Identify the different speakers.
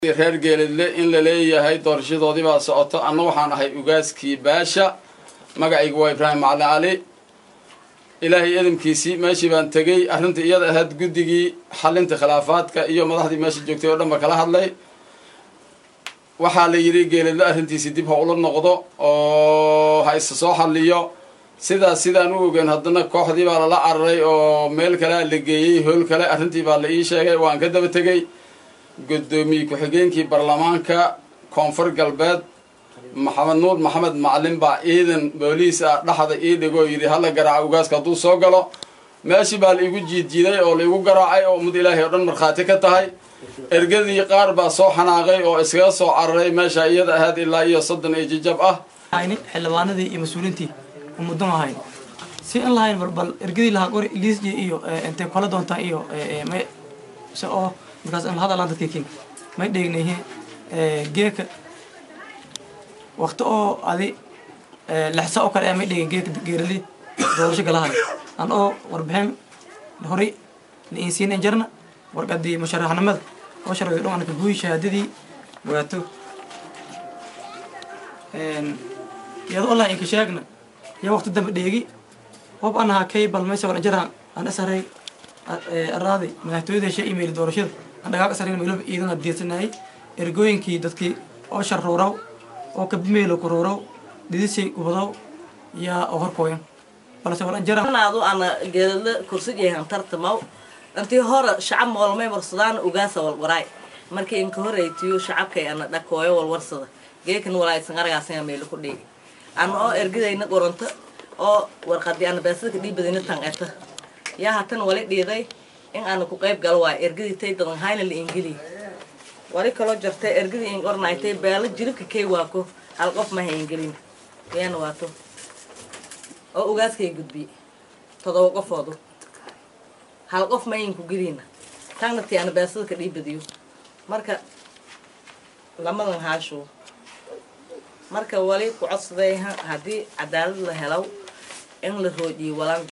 Speaker 1: reer geeledle in la leeyahay doorashadoodii baa socoto anna waxaan ahay ugaaskii baasha magacaygu waa ibraahim macali cali ilaahay edamkiisii meeshii baan tegey arrinta iyada ahayd guddigii xalinta khilaafaadka iyo madaxdii meesha joogtay oo dhan ba kala hadlay waxaa la yidhi geeledle arrintiisii dib ha ula noqdo oo ha isa soo xalliyo sidaas sidaan u ogeyn haddana kooxdii baa lala cararay oo meel kalea la geeyey hool kale arrintii baa la ii sheegay waan ka daba tegey guddoomiye ku-xigeenkii baarlamaanka koonfur galbeed maxamed nuur maxamed macalin baa ciidan booliis ah dhexda ii dhigoo yidhi hala garaaca ugaaska hadduu soo galo meeshii baa la igu jiidjiiday oo la igu garaacay oo ummad ilaahay oo dhan markhaati ka tahay ergadii qaar baa soo xanaaqay oo iskaga soo cararay meesha iyada ahayd ilaa iyo soddon iyo jijab ah
Speaker 2: hayni xildhibaanadii iyo mas-uuliintii umuddan ahayn si in lahayn balbal ergadii lahaa qori liisji iyo intay kala doontaa iyo may se oo markaas in hadalaan dadkii king may dheegnayhe geeka wakti oo adi lexsa oo kale ee may dheegin geeka geerali doorasho galahay an oo warbixin horay la insiinen jarna warqadii musharaxnimada oo sharciga dhan anka guuyi shahaadadii waato iyada oo laha inka sheegna iyo waqti dambe dheegi hob anaha kay balmaysa wala jaraan an asaray araadi madaxtooyada email doorashada aan dhagaag asaray meelo iidana diirsanayay ergooyinkii dadkii oo sharuuraw oo kabimeelo kuruuraw didisay ubadaw yaa oo horkooyan balse wala jaraan
Speaker 3: anaadu ana geedadla kursijeehan tartamaw intii hore shacab moolmay warsadaan ugaasa walwaraay markii inka horeytiyo shacabkay ana dhakooyo walwarsada geekan walaaysan aragaasina meelo ku dheegi ana oo ergadayna qoranto oo warqadii ana baasadka dhiibadina tan eta yaa hatan wali dhiiday in aana ku qayb galo waay ergadii tay dadan hayna la ingeliy wali kaloo jartay ergadii in ornaaytay baalo jilibka kay waako hal qof maha ingelin yaana waato oo ugaaskay gudbi todoba qofoodu hal qof mayin ku geliina tagna tii ana baasadka dhiibadiyo marka lamadan haashuo marka wali ku codsaday haddii cadaalad la helaw in la roojiyo walaan